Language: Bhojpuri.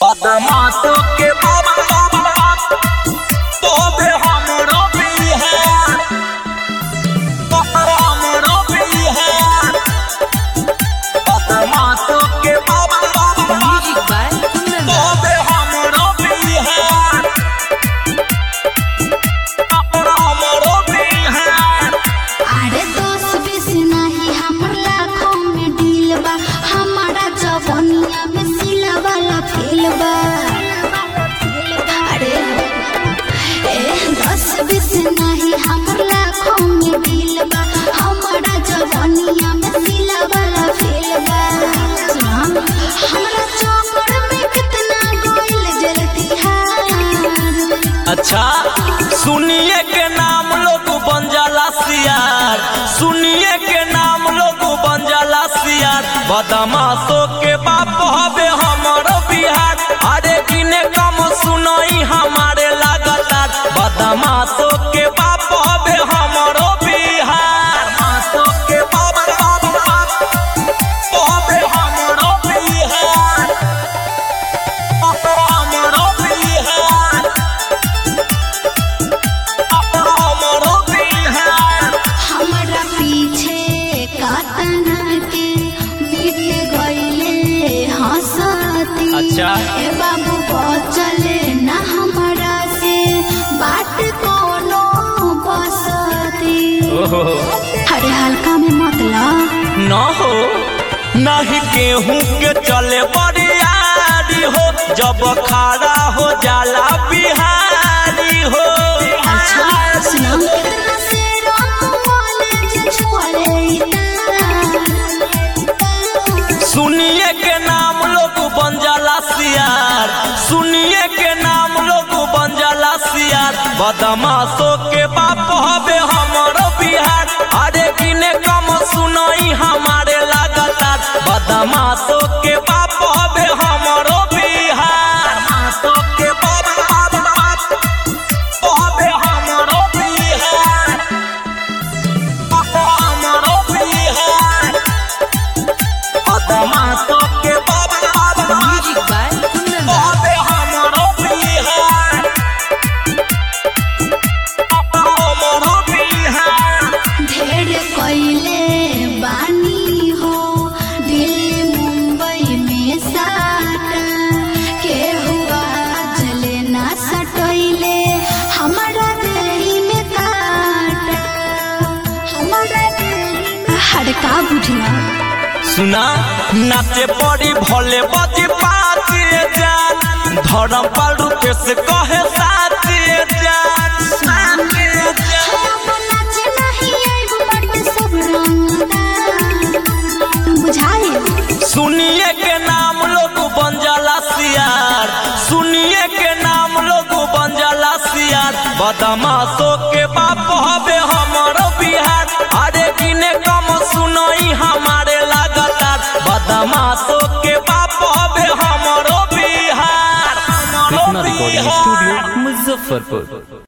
बदमाशों के बाप बाप बाप तोबे हमरो बिहार हमरो बिहार बदमाशों के बाप बाप बाप Music by Kundan तोबे हमरो बिहार हमरो बिहार अरे दोस बीस नहीं हमर लाखों में डील बा हमारा जवनिया में सिला वाला फेल बा अरे ए दस बीस नहीं हमर लाखों में डील बा हमारा जवनिया में सिला वाला फेल बा सुना हमरा चौकड़ में कितना गोइल जलती है अच्छा सुनिए के नाम लोग बन जाला सियार सुनिए के नाम लोग बन जाला सियार बदमाशों के बाप हवे हमरो बिहार अरे किने कम सुनई हमारे लगातार बदमाशों के बाप हवे हमरो बिहार बदमाशों के बाप बाप बाप हवे हमरो बिहार हमरो बिहार हमरो बिहार हमरा पीछे कातना के बीत गईले हंसती अच्छा। ए बाबू बचले ना हमरा से बात कोनो बसती अरे हल्का में मत ला न हो नहीं गेहूं के चले बरियारी हो जब खड़ा हो जाला बिहारी हो अच्छा सुना कितना से राम कॉलेज छोड़े सुनिए के नाम लोग बन जाला सियार सुनिए के नाम लोग बन जाला सियार बदमाशों के बाप हवे हमरो बिहार अरे किने कम सुनई हमारे लगातार बदमाशों के बाप हवे हमरो बिहार बदमाशों के बाप बाप बाप हवे हमरो बिहार हमरो बिहार बदमाशों के बाप बाप बाप Music by Kundan तोबे हमरो बिहार हमरो बिहार ढेर कइले बानी हो दिल्ली मुंबई में साटा के हुआ चले ना सटइले हमारा देही में काटा हमारा देही में हड़का बुझला सुना नाचे पड़ी भोले बजी पाती जान धर्म पाल रूपे से कहे साथी जान साथी जान हम नाचे नहीं आइब बट सब रंगदार बुझाए सुनिए के नाम लोग बन जाला सियार सुनिए के नाम लोग बन जाला सियार बदमाशों के बाप हवे हमरो बिहार अरे किने कम सुनई हमारे लगातार बदमाशों के बाप हवे हमरो बिहार हमरो कृष्णा रिकॉर्डिंग बिहार स्टूडियो मुजफ्फरपुर